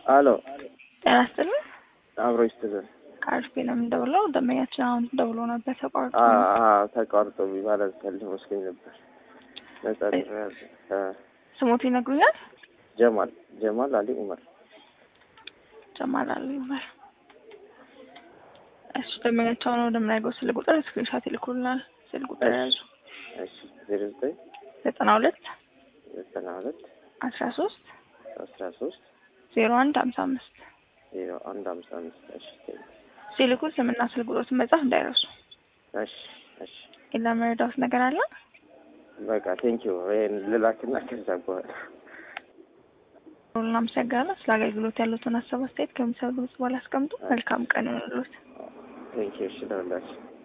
አሎ ጤና ይስጥልኝ። አብሮ ይስጥልን። ከአርፊ ነው የምንደውለው። ደንበኛችን አሁን ደውሎ ነበር ተቋርጦ አ- ነው። አ- ተቋርጦ ማለት ፈልግ መስሎኝ ነበር። ነጻ ድረስ ስሞት ይነግሩኛል። ጀማል ጀማል አሊ ኡመር ጀማል አሉ ይባል። እሺ ደንበኛቸው አሁን ወደምናገው ስልክ ቁጥር ስክሪንሻት ይልኩልናል። ስልክ ቁጥር ያዙ እሺ ዜሮ ዘጠኝ ዘጠና ሁለት ዘጠና ሁለት አስራ ሶስት አስራ ሶስት ዜሮ አንድ ሀምሳ አምስት ዜሮ አንድ ሀምሳ አምስት እሺ ሲልኩ ስምና ስልክ ቁጥሮትን መጻፍ እንዳይረሱ። እሺ እሺ ሌላ መረዳት ነገር አለ? በቃ ቴንኪዩ ይሄን ልላክና ከዛ በኋላ እናመሰግናለን። ስለ አገልግሎት ያሉትን ሀሳብ አስተያየት ከሚሰሩ ድምጽ በኋላ አስቀምጡ። መልካም ቀን ይሁንልዎት። ቴንኪዩ እሺ ለሁላችሁ